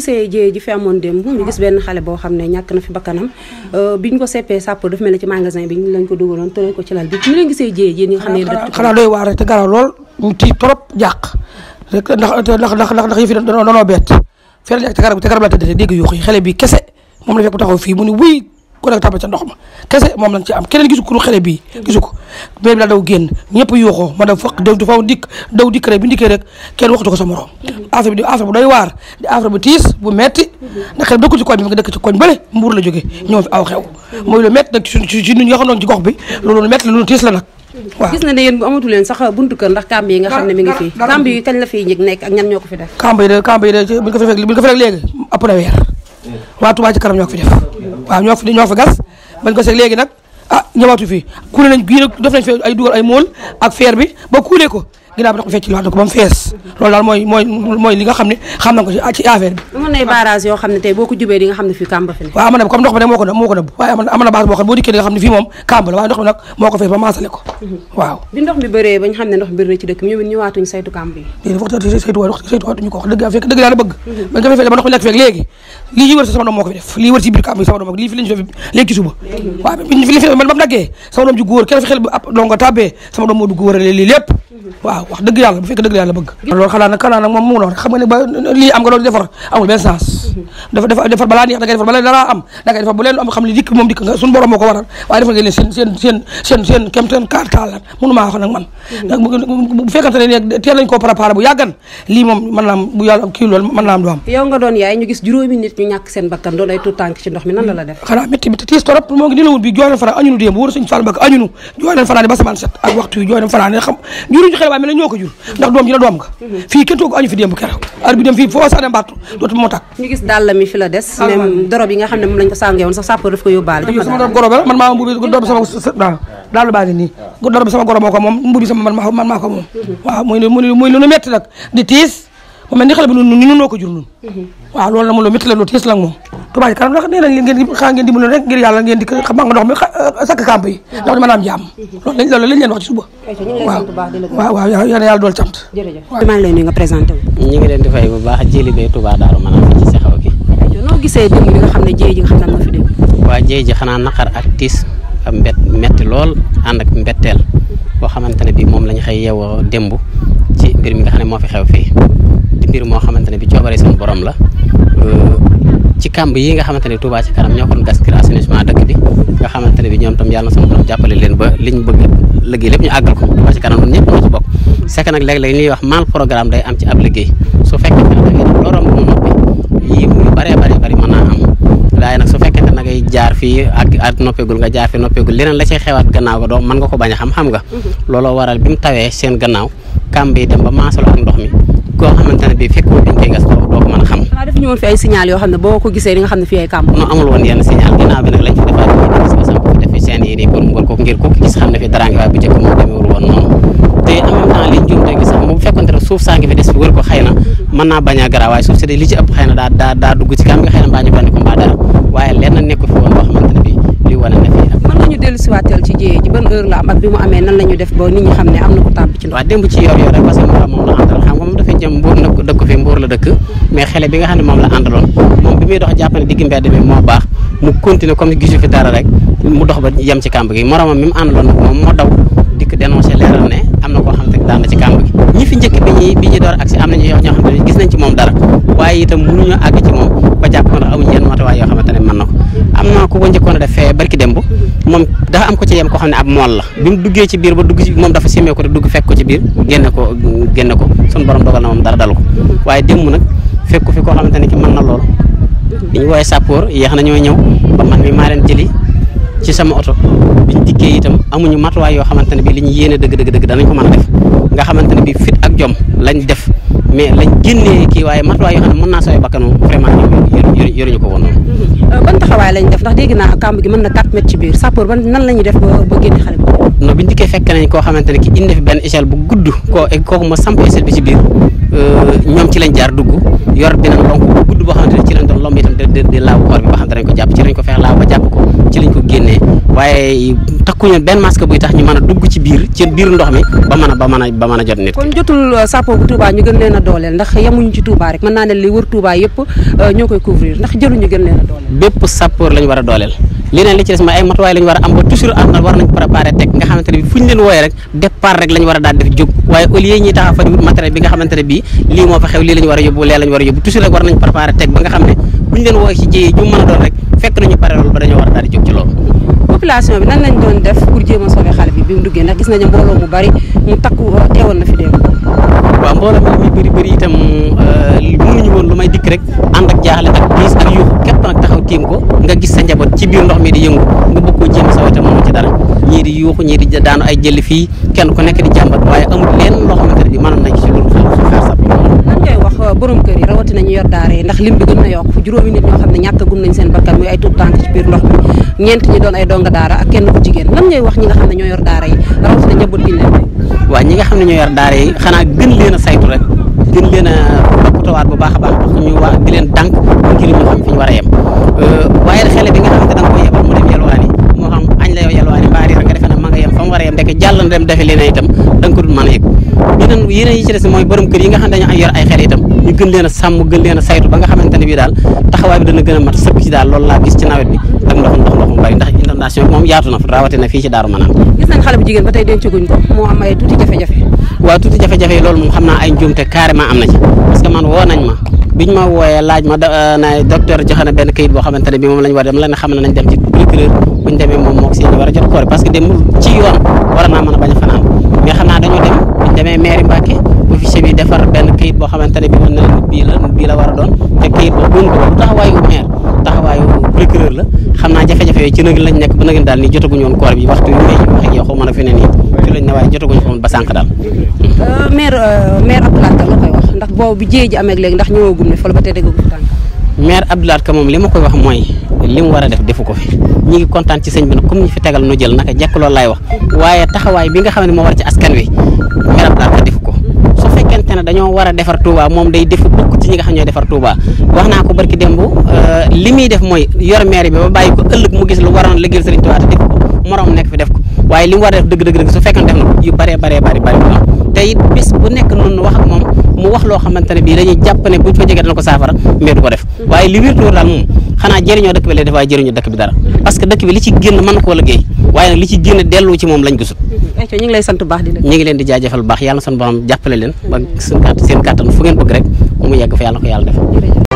gisee jiyee ji fi amoon démb ñu gis benn xale boo xam ne ñàkk na fi bakkanam biñ ko seppee sàpp dafa mel ne ci magasin bi lañ ko dugaloon tëral ko ci lal bi ñu leen gisee jiyee ji ñi nga xam ne xanaa xanaa doy waar rek te garaaw lool ñu tiit trop jàq rek ndax ndax ndax ndax yëf yi danoo danoo bett fere li ak te garab te garab la tëddee dégg yuux yi xale bi kese moom la fekk bu taxaw fii mu ni wuy ko nag tàbba ca ndox ma kese moom lañ ci am keneen gisu ko xale bii gisu ko mais bi daal daw génn ñëpp yuuxoo ma daw fëq daw dafa dikk daw dikk rek bi ndikkee rek kenn waxtu ko sa morom affaire bi di affaire bu doy waar di affaire bu tiis bu metti ndax xel dëkku ci koñ bi nga dëkk ci koñ bële mbuur la jógee ñëw fi aw xew mooy lu metti nag ci ci ñun ñi nga xam ne ci gox bi loolu lu metti la lu tiis la nag waaw gis na ne yéen bu amatu leen sax buntu kër ndax kamb yi nga xam ne mi ngi fii kamb yi kañ la fiy njëg nekk ak ñan ñoo ko fi def kamb yi de kamb yi de bu ñu ko fi fekk bu ñu ko fi fekk léegi ëpp na weer waa Touba ci kanam ñoo ko fi def waaw ñoo fi ñoo fi gas bañ ko seeg léegi nag ah ñëwaatu fii kuule nañ gii nag def nañ fi ay dugal ay mool ak feer bi ba kuulee ko ginnaaw bi nag ko fecc liwaat na ko ba mu fees loolu daal mooy mooy mooy li nga xam ne xam na ko ci ci affaire bi amoon nay barrage yoo xam ne tey boo ko jubee di nga xam ne fii kàmb fi ne waaw am na comme ndox mi nag moo ko moo ko nëbb waaye am na base boo xam ne boo dikkee di nga xam ne fii moom kàmb la waaye ndox mi nag moo ko fees ba maasale ko waaw bi ndox mi bëree bañ xam ne ndox mi bëri na ci dëkk mi ñëw ñëwaatuñ saytu kàmb yi léegi dafa waxtaan saytu waat saytu waatuñu ko wax dëgg fekk dëgg yàlla bëgg bañ ko fee ba ndox mi nekk fekk léegi lii yi wër si sama doom moo ko fi def lii wër si biir kàmb yi sama doom lii fi lañu fi léegi ci suba waaw bi fi man ba mu daggee sama doom ju góor kenn fi xel bi ab dongo tàbbee sama doom moo dugg wërale lii lépp waaw wax dëgg yàlla bu fekk dëgg yàlla bëgg loolu xanaa nag xanaa nag moom mu noonu xam nga ne ba lii am nga loolu defar amul benn sens dafa defar defar balaa neex da ngay defar balaa dara am da ngay defar bu leen am xam ne dikk moom dikk nga suñu borom moo ko waral waaye defal ngeen leen seen seen seen seen seen kem seen kaar taalan mënu maa wax nag man nag bu fekkante ne ne teel nañ koo préparé bu yàggan lii moom mën naa am bu yàlla kii loolu mën naa am du am yow nga doon yaay ñu gis juróomi nit ñu ñàkk seen bakkan doon ay tuut tànk ci ndox mi nan la la def xanaa métti métti tiis torop moo ngi dilawul bi jooy nañ fanaan añunu démb wóor suñu Fall Mbacke añunu jooy nañ fanaan ba samaan set ak waxtu yi jooy nañ fanaan xam juruñu xel waaye mel na ñoo ko jur ndax doom ji la doom nga fii kenn toogu añu fi démb keroog ar bi dem fii foo sax dem battu dootu moo tàkk ñu gis dàll mi fi la des même dorob yi nga xam ne moom lañ ko sàngee woon sax sàpp daf ko yóbbaale sama doom goro ba man maa mbubi dorob sama waaw daal baa ngi nii dorob sama goro moo ko moom mbubi sama man man maa ko moom waaw muy muy lu metti nag di tiis mu mel ni xale bi nun ni nun noo ko jur nun waaw loolu la mu lu métti la lu tiis la moom Touba Ca Kanam ndax nee nañ ngeen xaa ngeen dimbali rek ngir yàlla ngeen di xam nga ndox mi sakk kamp yi ndax mën a am jàmm loolu lañ loolu lañ leen wax ci suba waaw waaw waaw yal na yàlla dool sant jërëjëf maa ngi lay nuyu nga présenté wu ñu ngi leen di fay bu baax jili bee Touba Daaru maanaam fi ci sexaw gi noo gisee démb bi nga xam ne jéey ji nga xam ne am na fi démb waa jéey ji xanaa naqar ak tiis ak mbett metti lool ànd ak mbetteel boo xamante ne bi moom lañ xëy yeewoo démb ci mbir mi nga xam ne moo fi xew fii di mbir moo xamante ne bi coobare seen borom la ci kàmb yi nga xamante ne Touba Ca Kanam ñoo ko doon gas ngir assainissement dëkk bi nga xamante ne bi ñoom tam yàlla na sama borom jàppale leen ba liñ bëgg liggéey lépp ñu àggal ko Touba Ca Kanam ñun ñëpp ñoo ci bokk c'est que nag léeg-léeg ñuy wax mal programme day am ci ab liggéey su fekkee ne da ngay def loo romb mu noppi yii yu bëree bëri bëri mën naa am waaye nag su fekkee ne da ngay jaar fii ak ak noppeegul nga jaar fii noppeegul leneen la cay xewaat gannaaw ga doo mën nga ko bañ a xam xam nga looloo waral bi mu tawee seen gannaaw kàmb yi dem ba maasalu ak ndox mi koo xamante ne bii fekkoo biñ koy gas doo ko mën a xam xanaa def ñu woon fi ay signal yoo xam ne boo ko gisee di nga xam ne fii ay kàmb non amul woon yenn signal ginnaaw bi nag lañ fi defaat yi gis nga samp fi defi seen yi nii pour mu ko ngir ko gis xam ne fi dara ngi waaye bu njëkk moom demeewul woon noonu te en même temps liñ juum te gis sax moom bu fekkonte ne suuf saa ngi fi des fi wër ko xëy na mën naa bañ a garaaw waaye suuf si de li ci ëpp xëy na daa daa daa dugg ci kam nga xëy na mbaa ñu bandi ko mbaa dara waaye lenn nekku fi woon boo xamante ne bi li wane na fi mën nañu dellu siwaateel ci jéyee ji ban heure la am ak bi mu amee nan la ñu def ba nit ñi xam ne am na ko tàmb ci ndox waaw démb ci yor yor rek parce que moom moom la àndaloon xam nga moom dafay jëm mbuur nag dëkk fi mbuur la dëkk mais xele bi nga xam ne moom la àndaloon moom bi muy dox jàpp ne digg mbedd bi moo baax mu continuer comme gisu fi dara rek mu dox ba yem ci kàmb gi moromam mi mu àndaloon nag moom moo daw dikk dénoncé leeral ne am na koo xam ne daan na ci kàmb gi ñi fi njëkk bi ñuy bi ñuy door agsi am nañu ñoo xam ne gis nañ ci moom dara waaye itam mënuñu àgg ci moom ba jàpp ko ndax amuñu yenn matuwaay yoo xamante ne mën na ko am na ku ko njëkkoon a def fee barki démb moom dafa am ko ci yem koo xam ne ab mool la bi mu duggee ci biir ba dugg ci moom dafa simee ko te dugg fekk ko ci biir génne ko génne ko suñu borom dogal na moom dara dalu ko waaye démb nag fekk ko fi koo xamante ne ki mën na lool bi ñu woowee sàppoor yéex na ñoo ñëw ba man mi maa leen jëli ci sama oto biñ dikkee itam amuñu matuwaay yoo xamante ne bi li ñu yéene dëgg dëgg dëgg danañ ko mën a def nga xamante ne bi fit ak jom lañ def mais lañ génnee kii waaye matuwaay yoo xam ne mën naa sooy bakkanu vraiment ñoom yoruñu ko woon noonu ban taxawaay lañ def ndax dégg naa kàmb gi mën na 4 mètres ci biir sapeur ban nan la ñuy def ba ba génne xale bi non biñ dikkee fekk nañ koo xamante ne ki indi fi benn échelle bu gudd koo kooku ma samp échelle bi ci biir ñoom ci lañ jaar dugg yor beneen donc bu gudd gudd boo xamante ne ci lañ doon lomb itam di di laaw koor bi ba xam ne dañ ko jàpp ci lañ ko feex laaw ba jàpp ko ci lañ ko génnee waaye takkuñu benn masque buy tax ñu mën a dugg ci biir ci biir ndox mi ba mën a ba mën a ba mën a jot nit kon jotul sappo bu Touba ñu gën leen a dooleel ndax yemuñu ci Touba rek mën naa ne li wër Touba yëpp ñoo koy couvrir ndax jëluñu gën leen a dooleel bépp sappoor lañ war a dooleel leneen li ci des mooy ay matuwaay lañ war a am ba toujours am na war nañ préparé teg nga xamante ne bi fu ñu leen wooyee rek départ rek lañ war a daal def jóg waaye au lieu ñuy taxaw fa di wut matériel bi nga xamante ne bii lii moo fa xew lii lañ war a yóbbu lee lañ war a yóbbu toujours rek war nañ préparé teg ba nga xam ne bu ñu leen wooyee ci jiyee ju mën a doon rek fekk nañu pare loolu ba dañoo war a daal di jóg ci loolu population bi nan lañ doon def pour jéem a sauver xale bi bi mu duggee ndax gis nañu mbooloo mu bari mu takku teewoon na fi démb waaw mbooloo mi muy bëri bëri itam mënuñu woon lu may dikk rek ànd ak jaaxle ak diis ak yuuxu képp nag taxaw tiim ko nga gis sa njaboot ci biir ndox mi di yëngu nga bëgg koo jéem saw itam mënu ci dara ñii di yuuxu ñii di daanu ay jëli fii kenn ku nekk di jàmbat waaye amul leen loo xamante ne bi mënoon nañ ci loolu xaar sa lan ngay wax borom kër yi rawatina ñu yor daara yi ndax lim bi gën na yokk juróomi nit ñoo xam ne ñàkkagum nañ seen bakkan muy ay tuut tànk ci biir ndox mi ñeent ñi doon ay donga daara ak kenn ku jigéen lan ngay wax ñi nga xam ne ñoo yor daara yi rawatina njaboot gi leen may waaw ñi nga xam ne ñoo yor daara yi xanaa gën leen a saytu rek gën leen a toppatawaat bu baax a baax wax ñu waa di leen dànk ngir ñu xam fi ñu war a yem waaye xele bi nga xamante da nga koy yebal mu dem yelwaani moo xam añ la yow yelwaani mbaa riir nga defe ne ma nga yem fa mu war a yem ndeke jàll na dem defe leneen itam da nga ko dul mën a yëg yeneen yeneen yi ci des mooy borom kër yi nga xam ne dañu yor ay xel itam ñu gën leen a sàmm gën leen a saytu ba nga xamante ne bii daal taxawaay bi dana gën a mat sëkk ci daal loolu laa gis ci nawet bi ak ndox ndox ndox mu bari ndax inondation bi moom yaatu na fa rawatina fii ci Daaru Manaan gis nañ xale bu jigéen ba tey dencaguñ ko moo am ay tuuti jafe-jafe waaw tuuti jafe-jafe yi loolu moom xam naa ay njuumte carrément am na ci parce que man woo nañ ma biñ ma wooyee laaj ma na docteur joxe na benn kayit boo xamante ne bi moom lañ war dem la ne xam ne nañ dem ci procureur buñ demee moom moo ko si war a jot koor parce que dem ci yoon war naa mën a bañ a fanaan mais xam naa dañoo dem buñ demee mairie Mbacke officier bi defar benn kayit boo xamante ne bi mën na leen bii la bii la war a doon te kayit boobu doon ko bu taxawaayu maire taxawaayu procureur la xam naa jafe-jafe yooyu ci nag lañ nekk ba nag daal nii jotaguñu woon koor bi waxtu yu may wax ak yow xaw ma na fi ne nii ci lañ ne waaye jotaguñu ko woon ba sànq daal maire maire Abdoulaye Ka la koy wax ndax boobu bi jéey ji amee léegi ndax ñëwagum ne fa la ba tey déggagu tànk maire Abdoulaye Ka moom li ma koy wax mooy li mu war a def defu ko fi ñi ngi kontaan ci sëñ bi nag comme ñu fi tegal nu jël naka jekk loolu laay wax waaye taxawaay bi nga xam ne moo war ci askan wi maire Abdoulaye Ka defu ko su fekkente ne dañoo war a defar Touba moom day def bokk ci ñi nga xam ñooy defar Touba wax naa ko barki démb li muy def mooy yor maire bi ba bàyyi ko ëllëg mu gis lu waroon liggéeyal Sëriñ Touba te def ko moroom nekk fi def ko waaye li mu war a def dëgg dëgg dëgg su fekkee def na ko yu bëree bëree bëri bëri te it bis bu nekk noonu wax ak moom mu wax loo xamante ne bii dañuy jàpp ne buñ fa jegee dana ko saafara mais du ko def waaye li wér daal moom xanaa jëriñoo dëkk bi lay def waaye jëriñoo dëkk bi dara parce que dëkk bi li ci génn mën na koo liggéey waaye nag li ci génn dellu ci moom lañ gisut ayca ñu ngi lay sant bu baax di la ñu ngi leen di jaajëfal bu baax yàlla na sunu borom jàppale leen ba seen kàttan fu ngeen bëgg rek mu yegg fa yàlla ko yàlla def